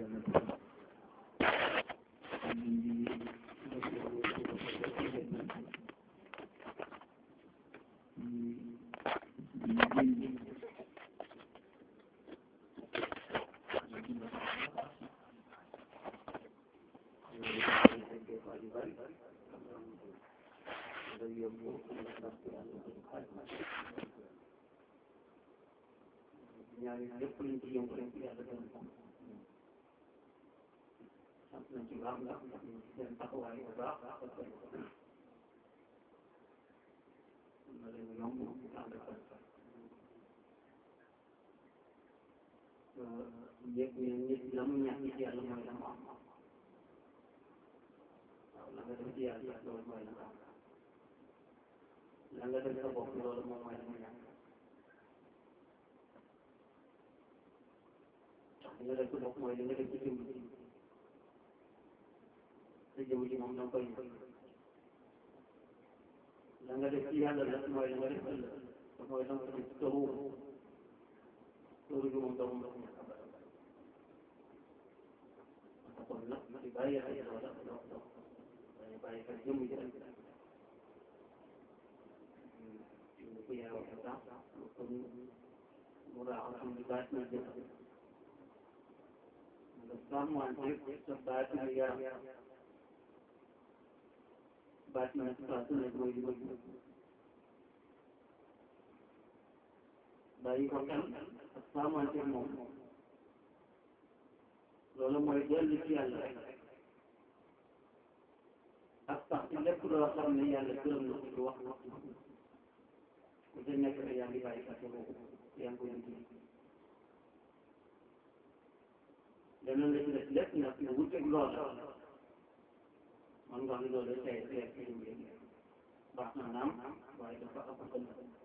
ñaari lépp luñ ci yëngu rek yàlla gën a sant nañ ci baax ndax seen taxawaay bu baax na leen yomb ànd ak yëg ne nit la mu ñàkk ci yàlla mooy la mu am waaw la nga def ci yàlla loolu mooy la nga am la nga def sa bopp loolu moom mooy la mu ñàkk li nga def ci bopp mooy li nga def ci jëmm ji sa jëmm ji moom da nga koy la nga def ci yàlla la mooy la nga def ëllëg mooy la nga def ci tëru tëru bi moom doomu ndox mi kon nag di bàyyi xel loola dox dox dañu bàyyi xel jëmm ji rek ñu ko yaay waxe sax kon mu raaxal xam di baat na jëf sàmmante sa baatin yaram baatin saa su nekk mooy li ma gis bàyyi ko xel ak sàmmante moom loolu mooy dellu ci yàlla rek ak sax ci lépp loo xam ne yàlla gërëm na ko ci wax wax ku ci nekk rek yaa ngi bàyyi xel boobu yaa ngi koy liggéey leneen la ci def lépp nag nga wuteeg loola man nga xam ne loolu tey tey ci lu muy baax na naam waaye dafa ëpp kon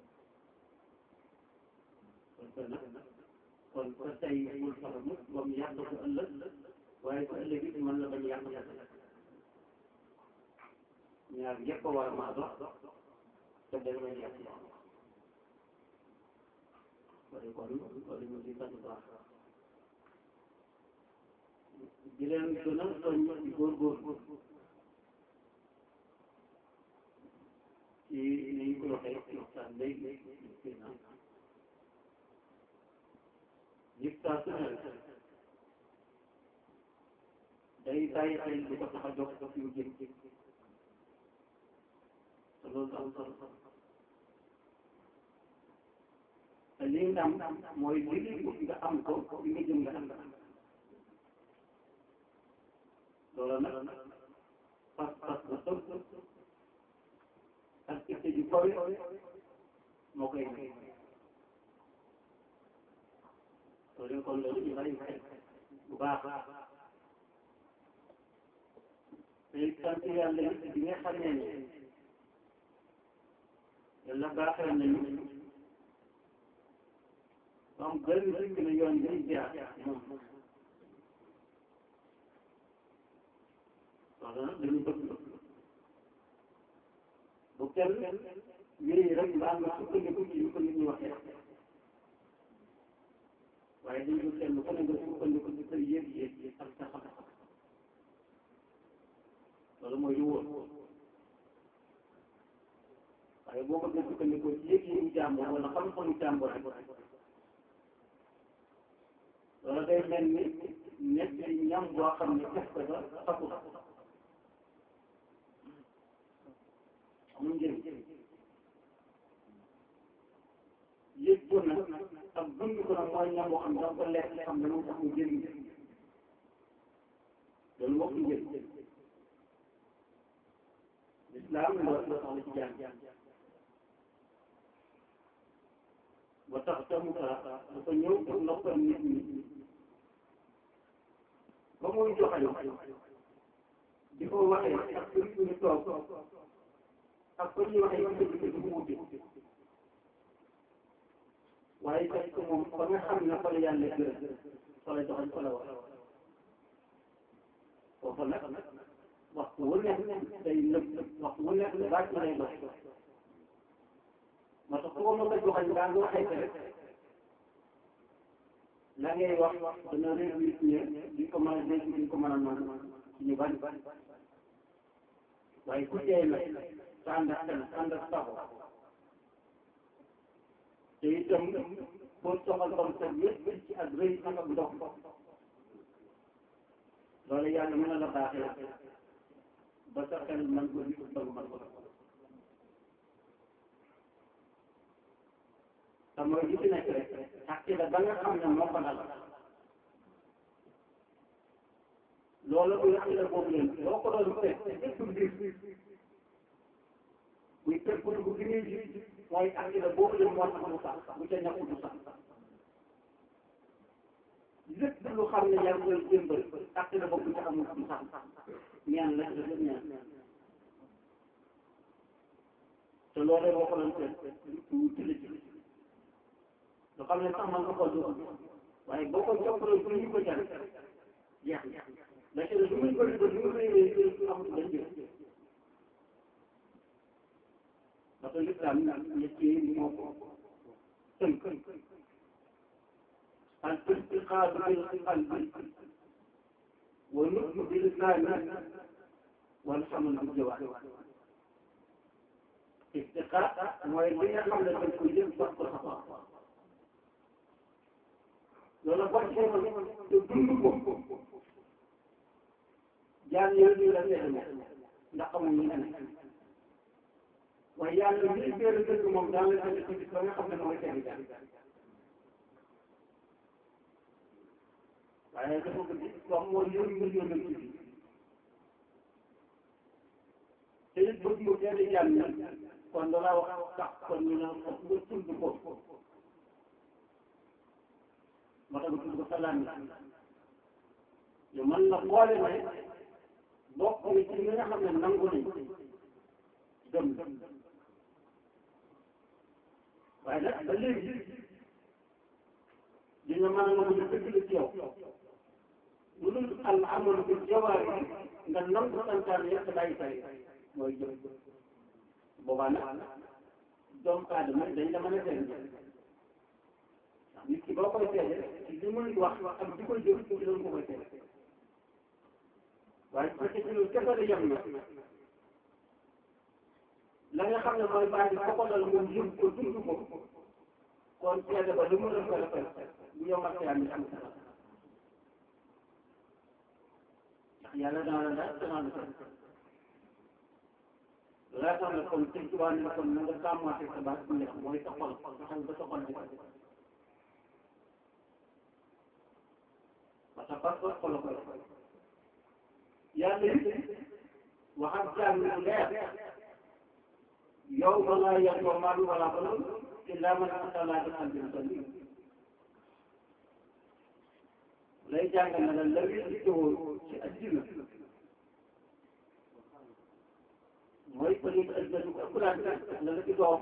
parce que nag kon sa tey bul fexe mukk ba mu yàq ko ëllëg waaye ko ëllëg it mën la bañ yàq sa ñaar yëpp a war a maa dox te day bañ yàq wala kon loolu ñu ci sant baax di leen gën a soññ ci góorgóorlu ci ni ñu ko waxee ci waxtaan léegi ci naan yëpp saa su ne day bàyyi xel di ko tax a jox jox yu jëm te loolu am solo te li nga am mooy li nga am ko li nga jëm nga am loolu nag pas pas bu tëb ak itte ju kawe moo koy may loolu kon loolu ñu bàyyi xel bu baax te sant yàlla it bi nga xamee ne yàlla baaxee nañu am gën dëkk na yoon bi jaar moom loolu nag dañu bëgg bu kenn wéy rek mbaa nga sukkandiku ci ñu ko nit ñi waxee waaye dañu ko kenn ku ne nga sukkandiku ci sa yëg-yëg ak sa xam-xam loolu mooy lu wóor waaye boo ko gën sukkandikoo ci yëg-yëgu jàmbur wala xam-xamu jàmbur rek loolu day mel ni nekk ñam boo xam ne def ko ba fasu amul njëriñ yëg ko nag ak dund ko nag mooy ñam boo xam ne da nga ko lekk xam ne moom tax mu jëriñ loolu wax njëriñ lislaam loolu la soxla ci jàng ba tax tamu ka dafa ñëw pour noppal nit ñi ba muy joxañ di ko waxee ak kër ñu toog ak ko ñuy waxee ci dëgg du mu wute waaye fekk ko moom ba nga xam ne fa la yàlla gërëm fa la joxañ fa la wax foofu nag waxtu wu nekk day nëb waxtu wu nekk bàcc lay dox moo tax foo mën a joxañ ngaa nga waxee rek la ngay wax dana réew nit ñi duñ ko mën a dégg duñ ko mën a mën ñu bari waaye ku teey nag te ànd ak xel ànd ak sago te itam foo soxal comme ça yëpp ci ak rëy ak ak ndox loolu yàlla mën na la baaxee ba sa xel man ko nit ba man ko te mooy li ci nekk rek ak ci la ba nga xam ne moo ko dal loolu bu yàq la boobu leen boo ko doon fekk lépp mbir muy tëb bu dugg bi muy ji mooy ak ci la boobu leen moo tax mu sax bu ca ñàkk du sax lépp lu xam ne yaa ngi koy jëmbal ak ci la boobu ca amul du sax ñaan la ci la ñaan te loolu boo ko doon fekk lu tuuti la ci lu xam ne sax man nga ko dugg waaye boo ko jokkoo pour ñu ko jar jeex na la ci lu muy bëri ba lu mu rëy rëy amul benn njëriñ parce que l'islam ñett yi moo ko tënk al istiqaadu bil qalbi wa nutqu bil lisaani wal xamal bil jawaarih istiqaad mooy li nga xam ne dañ koy jël wax ko sa bopp loolu boo ci demoon te dund ko jaan yooyu ñu la seetlu ndax xamul ñu ne waaye yàlla li béer dëgg moom daal la ko gis ba nga xam ne mooy seen jaan waaye dafa ko gis wax mooy yónni nga yónnal ci bi te it bëgg mu teel jaan ñi kon dala wax tax kon ñu ne nga tudd ko moo tax tudd ko salaam yi man la boole ne bokk ni ci ñi nga xam ne nangu nañ gëm waaye nag ba léegi dina mën a nangu ne dëgg la ci yow lu dul al amalu bi jawaar yi nga nangu santaane yëpp bàyyi tari mooy jëm boobaa nag doomu aadama dañ la mën a seet ndax nit ki boo koy seede ci li muy wax ak di koy jëf ci loolu ko koy seede waaye su fekkee ci loolu kese la yem na la nga xam ne mooy bàyyi bi ko dal moom yëg ko dund ko kon seede ba lu mu doon ko defal bu yomal xiyaam yi am sa ndax yàlla dana la laaj dana la seet laa tax na kon sëñ Tuubaa ne kon na nga sàmmaate sa baat bu neex mooy sa xol fexeel ba sa xol di parce que parce que xol la koy yàlla it waxam jaam lu leer yow ma laa yanfa'u maalun wala banuun illaa man ataa Allaaha bi qalbin saliim lay jàngal na la la wér ci addina mooy peut être addina ko ëppalaat la la ci doom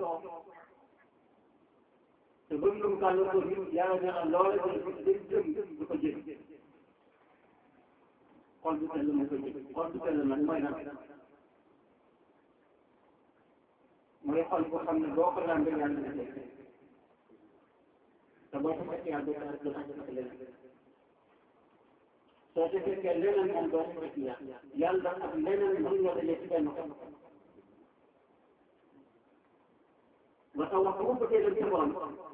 te bëgg lu mu kàll ko nit yàlla nee na loola day jëm du ko jëm xol bu sell mu ko jëm xol bu sell nag mooy nag mooy xol boo xam ne boo ko lambee yàlla na def te boo ko fekkee yàlla doo ko def leneen soo ko fekkee leneen moom doo ko fekk yàlla yàlla ak leneen mën nga dajee ci benn xol ba tax wax bu bëggee dem ci borom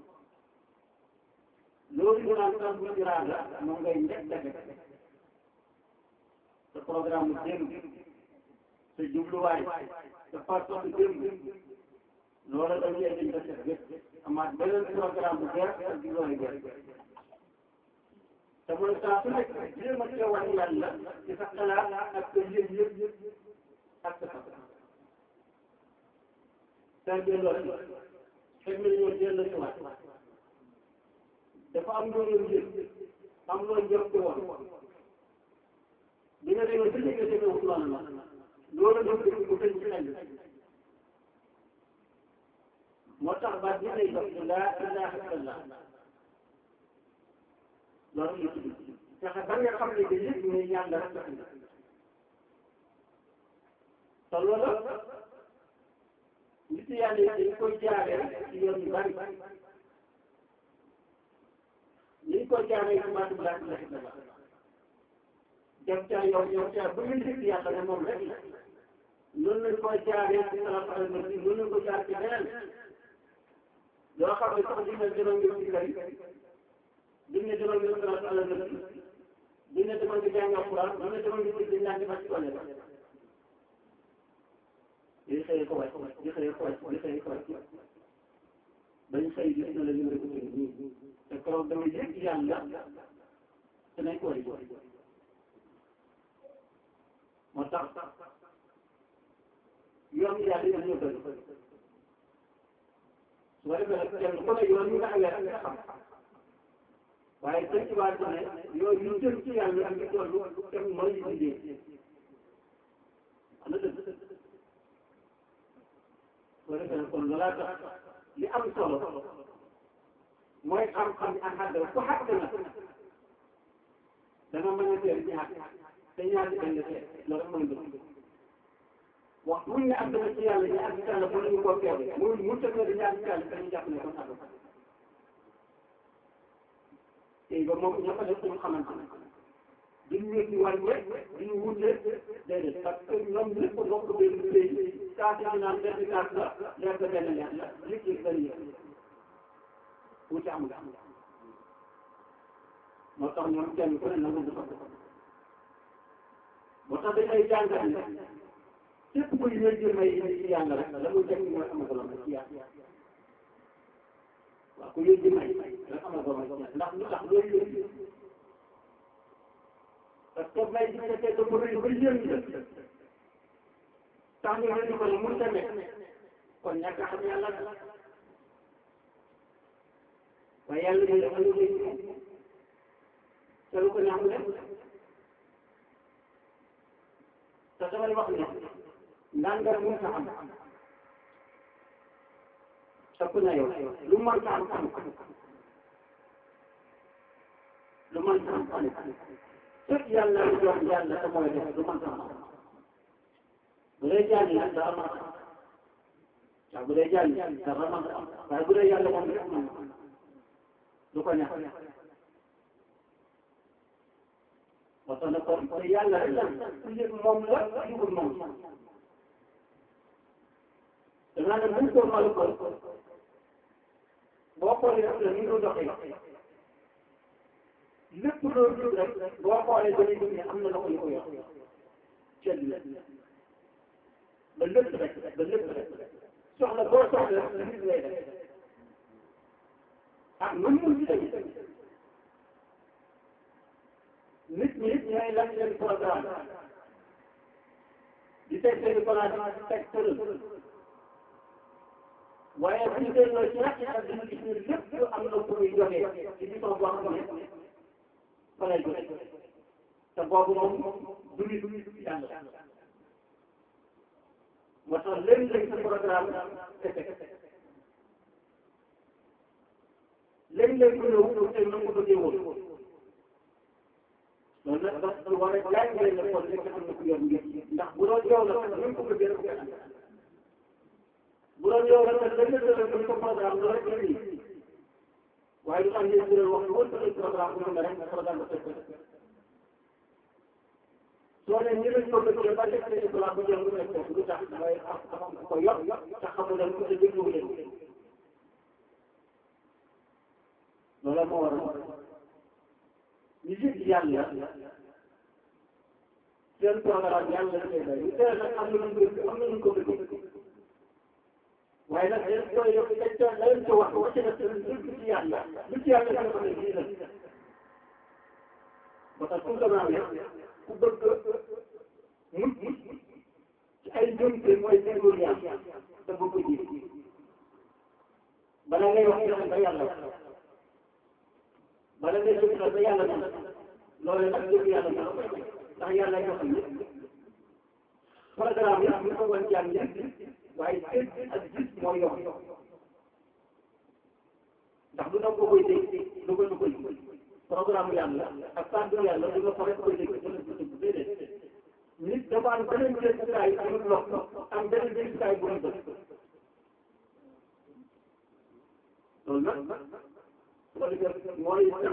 loolu ñu naan sax bu iraada moom ngay njëkk a def sa programme mu démb sa jubluwaay sa passeport démb loolu dañ lay dañ ko def gëpp amaat beneen programme bu bees ak jubluwaay bees te mooy saa su nekk jéem a teewal yàlla ci sa xalaat ak sa yëg yëg ak sa fas sa delloo fekk na ñoo dellu si waat dafa am loolu njëg am loolu njëg ko woon bi nga demee ba léegi demee wut loolu la loolu la dëgg ko tëj ci xel moo tax baat bi lay dox laa ilaaha illallah loolu la tudd fexe ba nga xam ne que yëpp ne yàlla rek la te loolu nit yàlla yi dañ koy jaaree ci yoon yu bari ñu ko jaaree ci baatu laa ilaha illallah dem ca yow yow ca bu ñu dégg yàlla ne moom rek la noonu lañ koy jaaree ci salaatu ala nabi noonu lañ ko jaar ci leneen yoo xam ne sax dina demal ngir ci kër dina demal ngir salaatu ala nabi dina demal ngir jàng alquran dina demal ngir dégg ñaan di fas ci wane ba di xëyee ko wàcc di xëyee ko wàcc di xëyee ko wàcc bañ xëy gis na la ñu rek nii te keroog dama yëg yàlla te nañ ko war moo tax yoon yàlla yi dañoo bëri su ko defee nag kenn ku ne yoon yi nga awee rek nga xam waaye sëñ ci waat ne yooyu yu jëm ci yàlla ak yu toll kenn mooy yi liggéey am na dëgg su ko defee nag kon loolaa tax li am solo mooy xam-xam ak xàdd ku xàdd na danga mën a teel ci xàdd te ñaari benn teel loolu mooy mbir wax buñ ne am na ci yàlla ñu ak ci yàlla bu ñu ko teewee mu mu tëggee di ñaari ci yàlla dañu jàpp ne kon àgg tey ba moom ñoo ko def ñu xamante ne duñ wéet di wàññi rek duñu wute déedéet parce que ñoom lépp bokk benn léegi kaas yi naan benn kaas la leer ba benn leer la liggéey benn yëpp wuute amul moo tax ñoom kenn ku ne nangu du ko moo tax dañ lay jàngal ne képp kuy wér may indi ci yàlla rek la muy jënd mooy am solo ci yàlla waaw ku wér may rek am solo ci yàlla ndax lu tax loolu yëpp parce que may bi fekkee dafa rëy ba yéen la tax ñu rëy ko ne mënut a nekk kon ñàkk a xam yàlla la waaye yàlla day dafa lu rëy te lu ko ñaax def te damay wax ne ndàngal mënut a am ëpp na yow lu mën a am am lu mën a am am fekk yàlla lu jox yàlla te mooy def lu mën a am bu dee jàng nag dara mën a am waaw bu dee jàng dara mën a am waaye bu dee yàlla moom rek mën du ko ñàkk parce que kon kon yàlla rek la ku yëg moom la yëgul moom danaa ne buñ ko malu ko boo xoolee rek la ni nga doxee lépp loo gis rek boo xoolee dañuy gis ne am na loxo yu ko yor ceeb la ba lépp rek ba lépp rek soxla boo soxla rek nit lay def ah mën mun ci tamit nit ñi ñooy lan seen programme di teg seen programme di teg tëral waaye bu ñu delloo ci rek ak dina gis ne lépp am na ku muy joxee ci biir boo xam ne fa lay joxe te boobu moom du nit yàlla moo tax léeg-léeg sa programme te teg léeg-léeg ku ñëw te na ko bëggee woon loolu nag parce que war a jàngale ne kon nekk am na ku yor mbir ndax bu doon yow la sax ñu ko bëggee rek nga bu doon yow la sax dañ la dañ ko programme loolu rek la nii waaye du am ngeen jëral waxtu wër sa programme bu nga rek programme ba teg soo ne ñi lañ ko bëggee ba teg seen programme bu jël nga teg lu tax mooy am ko yor te xamul leen ko te déglu leen loolu moo waral ñu jëg yàlla seen programme yàlla la koy bay ñu teel nag am na lu ñu am na lu ñu ko bëgg waaye nag dañ koy def dañ koy dañ ko wax wacc na lu ci yàlla lu ci yàlla dina ko ne lii la ba tax tout le ku bëgg mucc ci ay jëmte mooy déggul yàlla te bëgg ko ji bala ngay wax joxe ba yàlla bala ngay jëf ba yàlla moom loolu nag jëf yàlla moom ndax yàlla joxe ñëpp programme yi ñu ko woon jàng ñëpp waaye dégg ak gis moo yomb ndax du doon ko koy dégg du ko koy programme yàlla ak kàddu yàlla du nga ko rek koy dégg dana ko dégg déedéet nit dafa am beneen jëntukaay amul lox am beneen jëntukaay bu ñu bëgg loolu nag ko defee mooy tax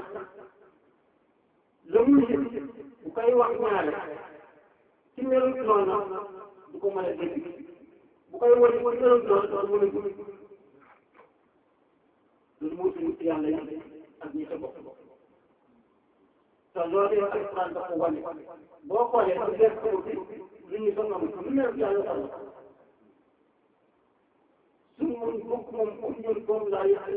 la muy yëg bu koy wax ñaare ci melu noonu du ko mën a dégg bu koy wane ci melu noonu doon mën a gudd loolu moo ci nit yàlla yi ak ñi ca bokk te loolu yow alquran dafa wane boo xoolee ba def ko ci li ñu sonn am lu mel yàlla sonn suñu mun bokk moom comme ñun moom laa yàq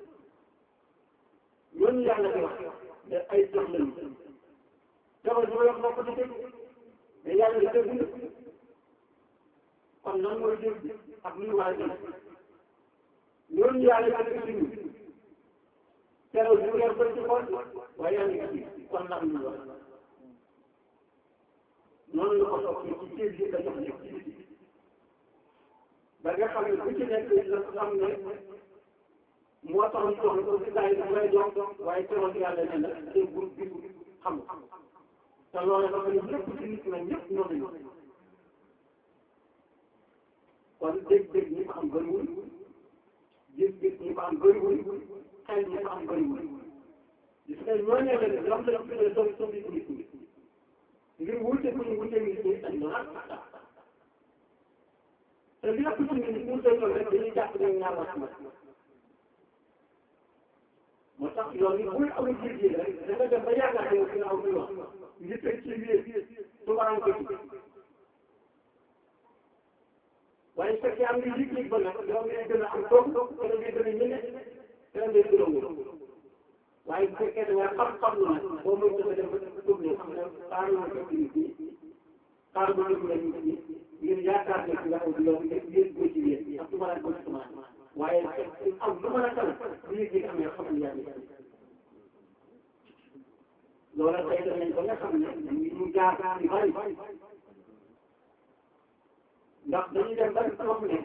ñooñu yàlla di wax ne ay jox lañu jabar ji ma wax moo ko di dégg mais yàlla di dégg kon lan mooy dégg ak luy war a dégg ñooñu yàlla di dégg ñu keroog ñu yor bëri ci xool waaye yaa ngi gis kon lan ñu wax noonu la ko soxla ci ceeb yi nga jox nekk ci biti ba nga xam ne ku ci nekk la xam ne moo tax ñu jox ko ci saa yi bu lay jox waaye keroog yàlla ne la day bul gis xam te loolu dafa ne ñëpp ci nit ñoom ñëpp ñoo nañu kon dégg-dégg ñi ko am bëriwul gis-gis ñi ko am bëriwul xel ñi ko am bëriwul gis nga ñoo ne leen ñoom la tuddee doom doom yi nit ñi ngir wuute ku ñu wuute nit ñi dañ doon te li ëpp ci nit ñi wuute loolu rek dañuy jàpp ne ñaar wax ma moo tax yoon yi buy amul jiit rek da nga dem ba yaakaar ne dina aw di wax ngir teg ci biir tubaraan ko ci waaye su fekkee am nga yëg-yëg ba nag yow ngay gën a am toog te da ngay gën a ñene te da ngay gën a wóor waaye bu fekkee da nga xam-xam lu nag boo muy dafa dem ba tourné xam ne xaaral ma ko nit ñi xaaral ma déglu nit ñi ngir yaakaar ne ci nga aw di yow yéen ko ci yéen ak tubaraan ko ci tubaraan waaye am lu mën a tal bu yëg-yëg amee xam ne yaa ngi loola tey def nañ ko nga xam ne ñu jaar yu bari ndax dañuy dem ba xam ne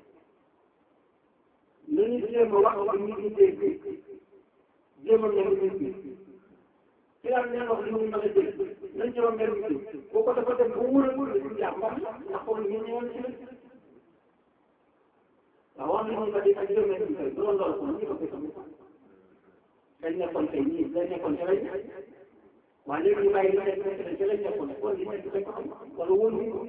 li ñu jéem a wax ak nit ñi dégg jéem a mel nit ñi ci daal nee wax li ñu mën a dégg nañ jéem a mel nit ñi boo ko dafa dem ba wóor a wóor a jaar moom ndax comme ñu ñëwoon ci lañ waaw wax nañu ko di ak jéem a nit ñi bu doon loolu kon ñu ko koy xam dañ nekkoon tey ñii dañ nekkoon ci lañ waaye léegi ñu bàyyi li nekk nekk ci lañ nekkoon kon li nekk dañ ko xam wala wóor ñu ko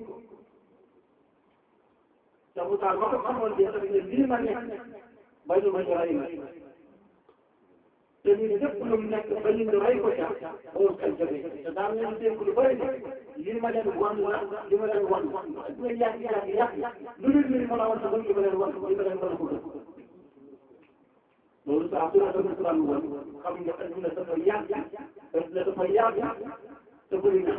te bu taal ba ko xamoon de tamit ne lii ma nekk ba ñu ma ñu rey ma te ñun lépp lu mu nekk ba ñu rey ko ca boobu xel jóge te daan leen dénk lu bëri ne lii ma leen wan la li ma leen wan dina yàgg yàgg yàgg lu dul li ma la wan sax li ma leen wan li ma leen wan ko dëkk loolu saa su la doon Quran woon xam nga adduna dafa yàgg adduna dafa yàgg te bëri na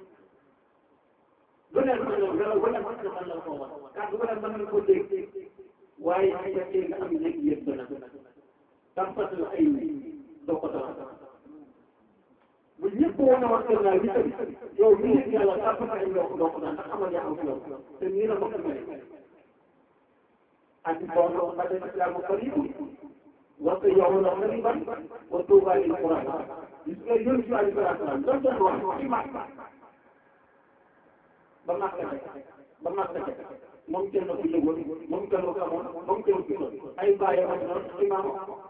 bu nekk mën na ngelaw bu nekk mën na ko wax kàddu bu nekk mën na ko dégg waaye su fekkee nga am léegi yëpp dana tàmpatal ay doo ko tax bu ñëpp wane wax dëgg naa li tamit yow mi ngi yàlla tàmpatal ay doo ko doo ko daan ndax xamal yaa am ci yow te nii la bokk mel ak bon ba tey islaamu qaribu wante yow na qariban wa tuuba lil quran gis nga yónni si alayhi salaatu salaam doon doon wax ci màkk ba màkk ba màkk moom kenn ku yëgoon moom kenn ku amoon moom kenn ku doon ay bàyyi ma noonu imaam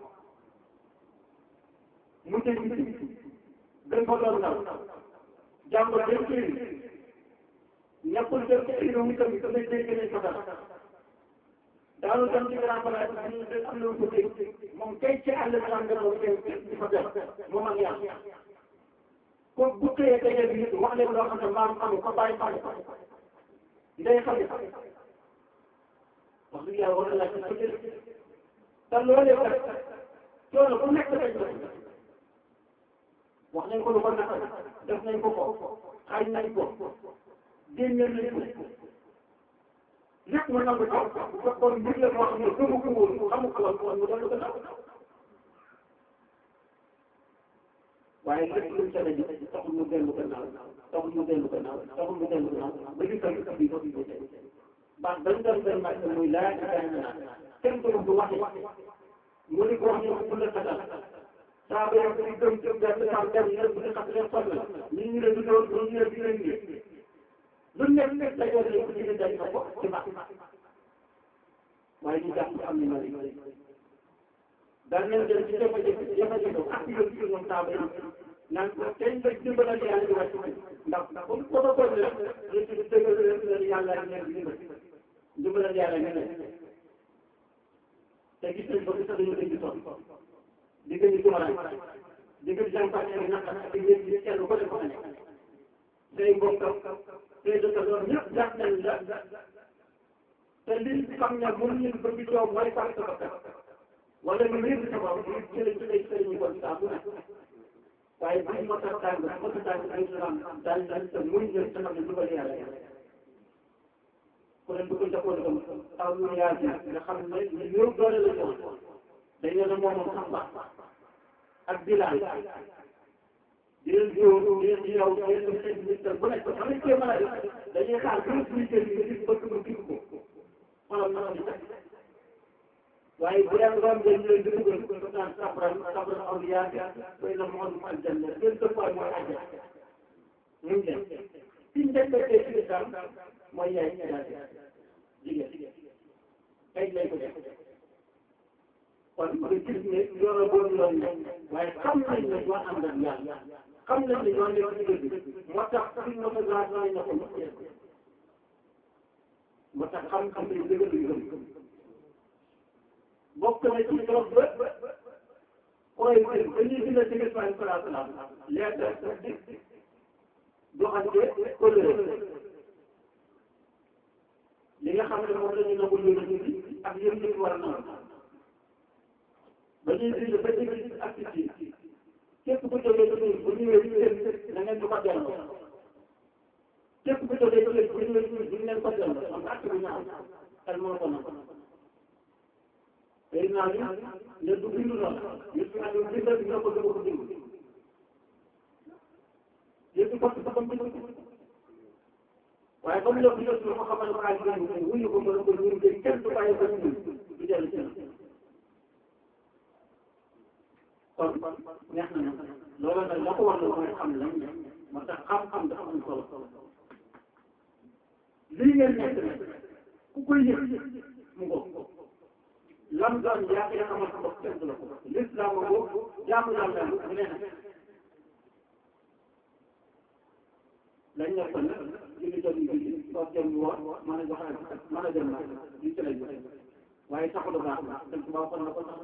mu dégg ci dañ ko doon naw jàng dem ci ñàkkul dem ci ay mu tamit damay dégg nañ ko dara daanu dem ci grand place bi ñu am na ko dégg moom kay ci àll bi am nga doon di fa def moom ak yàlla ko bu xëyee daje bi wax leen loo xam ne maam amu ko bàyyi bàyyi ndey xam ne wax dëgg yàlla war na laaj ko jël te loolee kat coono bu nekk dañ ko wax nañ ko lu ko naqari def nañ ko ko xaaj nañ ko génne nañ ko lépp mu nangu ko bu fekkoon mbir la moo xam ne gëmu ko woon xamu ko woon kon mu doon ko naw waaye lépp lu mu ca daje taxul mu dellu gannaaw taxul mu dellu gannaaw taxul mu dellu gannaaw ba ñu koy bii ba bii ba tey baax bañ doon benn màcc muy laa ilaha illallah kenn du du waxe mu ni ko wax ñu ko la xatal saa ba yow di gëm gëm gëm saa dem ñu bu ñu xas leen sonn ñu ñu leen di doon ñu ñu leen di leen ngi lu nekk nekk dajoo leen ko ci dañ ko ci baax waaye ñu jàpp am ni mari daan nañ dem ci jafe-jafe jafe-jafe ak ci yëpp ci ñoom saaba yi naan ko tey nga dimbalal yàlla di wàcc ndax comme protocole la rek ci dëggal leen yàlla ak leen dimbal dimbalal yàlla ñu ne te gis nañ ko gis nañu dañu toog di gën di tumaraan di gën jàmpaane ak naqar ak yéen ñi kenn ko def ko ne say mbokk say dëkkandoor ñëpp jàpp nañ la te li xam ne mën ñu bëgg coow mooy sax sa bakkan wala ñu wér sa bopp ñu jëlee ci ay sëriñ kon saa bu ne waaye bu ñu mos a tàng mos a tàng ay islam daal daal te muy jël sa xam ne lu bëri yàlla ku leen du ko jàppoon comme aw lu yaa ji nga xam ne ñu ñëw doole la jox dañ ne la moomoom sax baax ak bilaal di leen jóor di leen di yow di leen di seen ministère bu nekk xam nga mën a def dañuy xaar bu ñu suñu jël nga gis bëgg mu gis ko xoolal na di teg waaye bu dee nga ngeen leen di dugal ko naan sabran sabran awliya bay na moom mu aljanna seen dëkkuwaay mooy àjjana ñu ngi dem fi ñu defee ci islam mooy yaay jigéen ay lay ko def kon nga gis ne loolu boobu yoon ne waaye xam nañ ne ñoo ànd ak yàlla xam nañ ne ñoo nekk ci dëgg moo tax suñ ma ko laaj nañ ne ko mu jeex moo tax xam-xam ne dëgg lu gëm bokk na ci trop ba koy gën ba ñuy gën a dëgg salaam salaam salaam lettre di doxante colère li nga xam ne moom la ñu nangu ñu ne ak yëpp ñu war a nangu ba ñuy bind ba dégg ak ci képp ku jógee ci ñun bu ñëwee ci leen na ngeen di ko delloo képp ku jógee ci leen bu ñëwee ci ñun bu ñu leen ko delloo am acte bu ñaaw xel moo ko nag tey naa ñu ne du bindu noonu yëpp naa ñu bindal dina ko dama ko bind yëpp ko ci ko bind waaye comme lépp yëpp ko xamal ko ay bind wuyu ko mën ko ñun de kenn du bàyyi ko ñun du dellu ci kon neex na nag loolu nag la ko war la mooy xam lañ ne moo tax xam-xam dafa am solo lii ngeen nekk nag ku koy yëg mu ngo lam doon yaa ngi xamal sa bopp kenn du la ko l'islam boobu jaamu yàlla bu ne nag lañ nekk nag li ñu jot ñu julli toog jëm woor mën a joxe mën a dem nag li ci lañ waaye taxul baax na dañ ko baaxoon na ko sax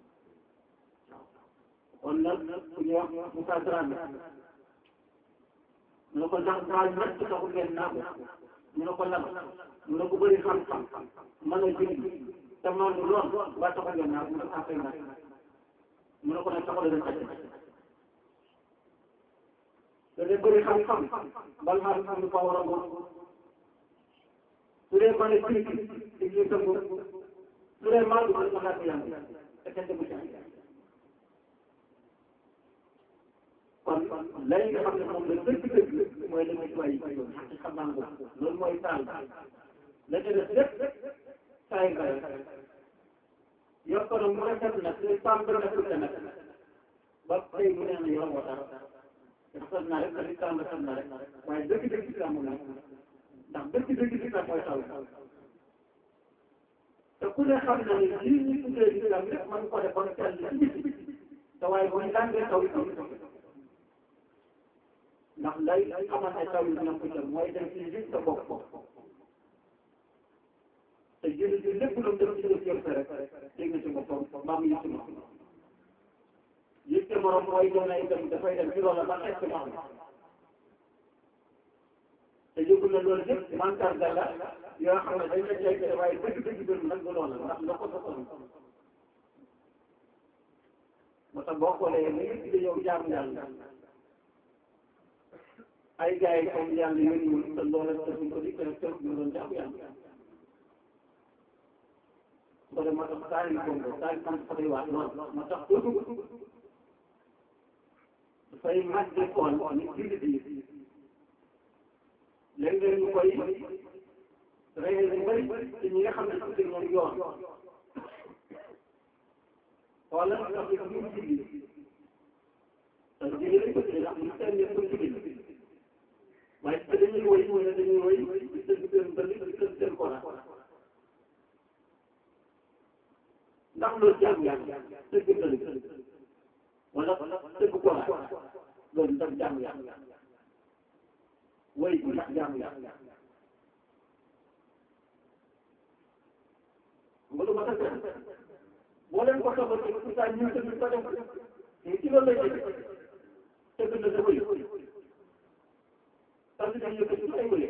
kon nag ku ñuy wax Moussa Dramé mu ne ko ndax daal ñett taxul ngeen naa ko mu ne ko lan mu ne ko bëri xam-xam mën a julli te maandu lool ba taxul ngeen naa ko mu ne ko affaire nag mu ne ko nag taxul leen xaj te de bëri xam-xam bal maa xam lu ko war a ngoon su dee mën a julli di julli tënku su dee maandu ko ma laaj yàlla te kenn demu ci kon lay nga xam ne moom la dëgg-dëgg mooy li muy tuwaay yi yoon ci xam naa ko loolu mooy taal la ca def lépp saay nga yor ko nag mu rafet nag te pam bi rafet nag ba tey mu nee na yor ko dara rafet na rek te pam rafet na rek waaye dëgg-dëgg si amul nag ndax dëgg-dëgg si nag mooy taw te ku ne xam na ne lii ñu tuddee islam lépp mën ko def ba teel ci te waaye bu ñu tàngee taw yi taw ndax lay xamal ne taw yi dina ko jël mooy dem ci gis sa bopp te jëli ji lépp lu dem ci jël rek dégg nga ci boppam maam yi ci moom yëg te morom mooy doon ay dem dafay dem ci loola ba xeet ci moom te yëgul na loolu yëpp mandarga la yoo xam ne dañ la jege waaye dëgg dëgg dëgg nag du loola ndax la ko soxla moo tax boo xoolee ni ngi di yow jaam yàlla ay gars yi comme yàlla yónni te loola defuñ ko di ko def ñu doon jaam yàlla ko de moo tax saa yu bongo saa yu sant dafay waat lool moo tax toujours dafay màgg di xool ni jullit yi léeg-léeg ñu koy réer yu bëri ci ñi nga xam ne ci ñoom yoon xoolal ndax ñu ñu julli te julli lañ ko tuddee ndax ñu seen yëpp ko julli waaye te dañuy woy mu ne dañuy woy di tëgg seen bëri di tëgg seen kora ndax loolu jaamu yàlla tëgg tëgg wala tëgg ko la loolu ndax jaamu yàlla way bu ndax jaamu yàlla nga lu ma tax boo leen ko soxla ci pourtant ñun tamit ko def te ci loolu lay def tëgg na sa wëy parce que dañu yëkkati ay wëy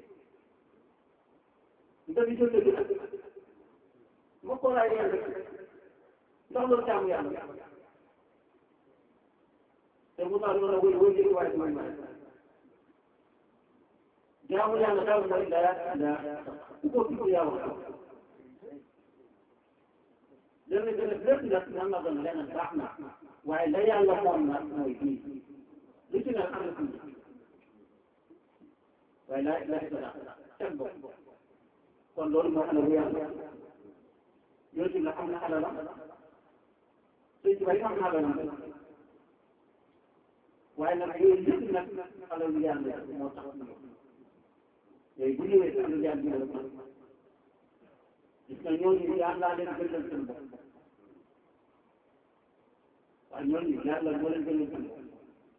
nga di jël dëgg ma ko laay yéen rek ndax loolu jaamu yàlla te bu tax loolu wëy wëy jëri waaye mooy may jaamu yàlla daal mooy daa daa ku ko tudd yaa wax léegi nag lépp nag nan la doon leneen baax na waaye la yàlla moom nag mooy bii lu ci nag am na tuuti waaye la la la seen bopp kon loolu moo xam ne bu yàlla yooyu ci la am na alalam suy ci bay am na alalam waaye nag yooyu yëpp nag alalu yàlla moo tax yooyu bu ñëwee si alalu yàlla bi la gis nga ñooñu yàlla leen gënal seen bopp waaye ñooñu yàlla moo leen gënal seen bopp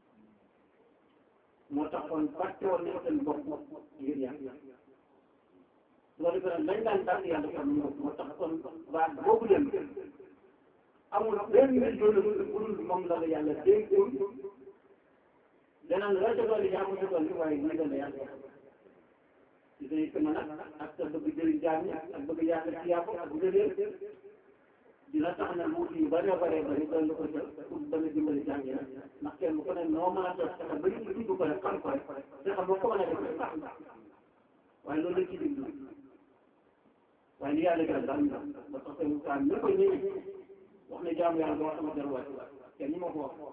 moo tax kon fàtte woon nañ seen bopp ngir yàlla loolu gën a lañ daan daan yàlla kon ñu moo tax kon baat boobu leen amul benn yoon bu dul moom la la yàlla déggul danaan la ca dolli yaa ko ca dolli waaye nii la la yàlla ci say sama nag ak sa bëgg jëriñ jaam ñi ak bëgg yàlla ci yàpp ak bëgg réer dina tax na wuut yu bëree bëree bëri dolli ko ca pour ba nga dimbali jaam ñi nag ndax kenn ku ne noo mën a def fexe ba ñu dugg ko rek xam ko rek fexe ba ko mën a def rek sax waaye loolu lañ ci diglu waaye li yàlla gën daal ñu ba tax seen kaan ñu ko ñëwee wax ne jaamu yàlla boo sama dara wàcc kenn ñi ma ko wax waaw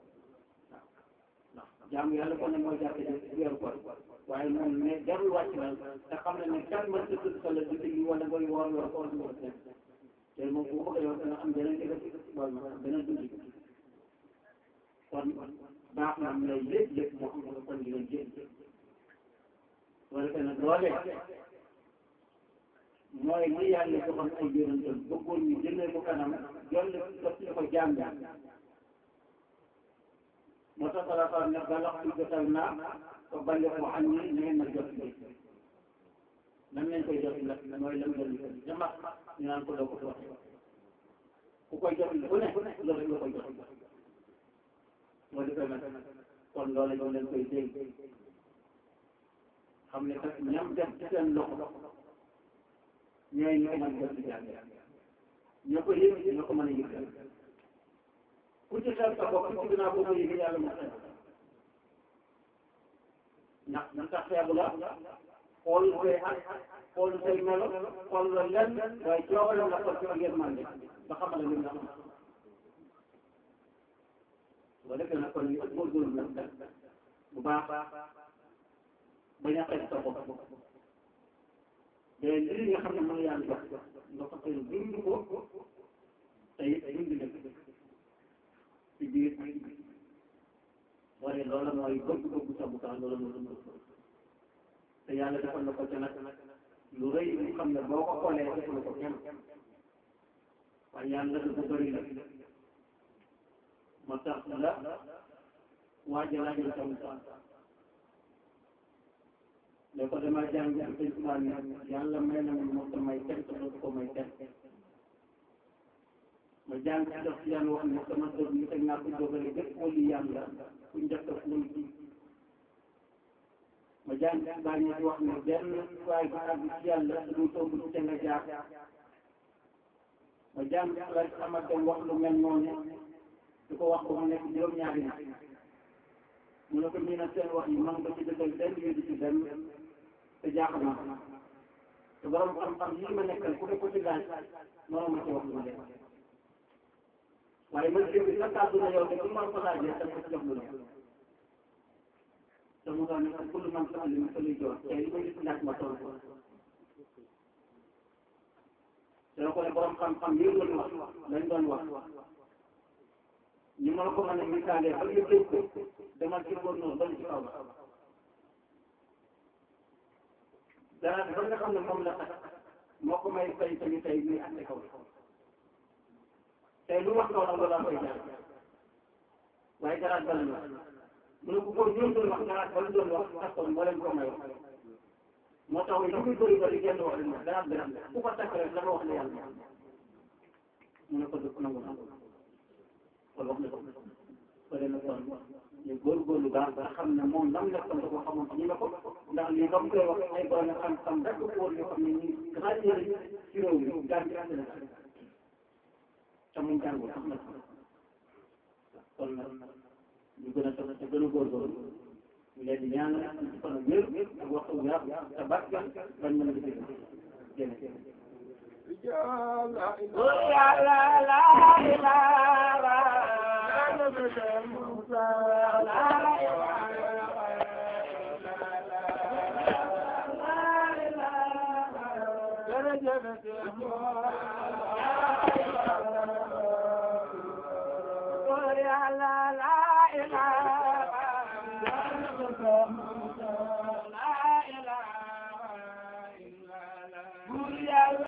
ndax jaamu yàlla kon ne mooy jàppe weeru koor waaye moom ne jarul wàcc daal te xam ne ne kan mën sa tudd sala di digli wala ngay woor yor koor du ko def te moom bu bëgg a yor dana am beneen dëgg wala ma beneen dund kon baax na am lay lépp lépp moo xam ne kon di leen jël wala que nag loolee mooy li yàlla joxoon ay yonentam bëggoon ñu jëlee ko kanam jolle def ñu ko jaam jaam moo tax salafa ne balax bi jotal naa ko bale ko xam ni ngeen na jot bi nan lañ koy jot nag mooy lam doon jama ñu naan ko doo ko wax ku koy jot bu ne loolu rek la koy jot moo defee nag kon loolu ñoo leen koy dégg xam ne kat ñam def ci seen loxo ñooy ñoo mën jot ci jàng ñoo ko yëg ñoo ko mën a yëg ku ci xel sa bopp ci ginnaaw boo ko yëgee yàlla mu xel ndax ndax tax feebu la xool say at xool say melo xool la lenn waaye coobalam la xool ci ak yéen mande ba xamal la li nga xam boo defee nag kon ñu góorgóorlu nag bu baax bañ a xeeb sa bopp mais li nga xam ne mooy yàlla jox nga ko xëy dund ko te it dund dëkk ci biir waaye loolu mooy bëgg-bëgg sa bu tax loolu mooy dund te yàlla defal na ko ca nag lu rëy lu xam ne boo ko xoolee defal ko kenn waaye yàlla du ko bëri la moo tax la waaja laajal sa mu tax ne ko dama jàng ak sëñ Tuubaa ne yàlla may na ma moo ko may kenn te dootu ko may kenn ma jàng ci def yàlla wax ne sama dëgg ñu teg naa ko jógale bépp wali yàlla ku njëkk a ful ci ma jàng ci baa ñu wax ne benn waay bu àgg ci yàlla du tomb ci te nga jaar ma jàng ci laaj xamal dem wax lu mel noonu di ko wax ko mu nekk juróom-ñaari nit mu ne ko ñu ne seen wax yi man nga ci dëggal benn yu di ci benn te jaaxal na te borom xam-xam yi ma nekkal ku ne ko ci laaj noonu ma ci wax lu leen waaye man dégg sa kàddu na yow de bu ma ko laajee te ko ci jox lu leen te mu ne ko kullu man sa alim fa lay jox te li ma gis laaj ma toll ko te ko ne borom xam-xam yi doon wax lañ doon wax ñu mën ko mën a misaalee ba nga dégg ko demal ci góor noonu ba ci kaw dara ba nga xam ne moom la tax moo ko may fay tamit tey muy àtte kaw tey lu wax kaw nag loolu am koy jaar waaye garaat bala ñu mu ne ko ko ñoom doon wax garaat bala doon wax takkoon moo leen ko may wax moo tax lu muy bëri bëri genn wax leen garaat bi ku ko takk rek la nga wax ne yàlla mu ne ko dëkk nangu na kon wax na ko ko dee na kon ñu góorgóorlu baax ba xam ne moom lam nekkoon da ko xamoon ñu ne ko ndax lii ba mu koy wax ay borom xam-xam rek ko wóor yoo xam ne ñu ràññee ci réew mi gaan ci Sénégal te mu jàngul sax nag kon nag ñu gën a toog te gën a góorgóorlu ñu leen di ñaanal ci fan ak wér ak waxtu bu yàgg te barkeel bañ mën a liggéey jërëjëf يا لا لا إله إلا موسى لا يا لا لا إله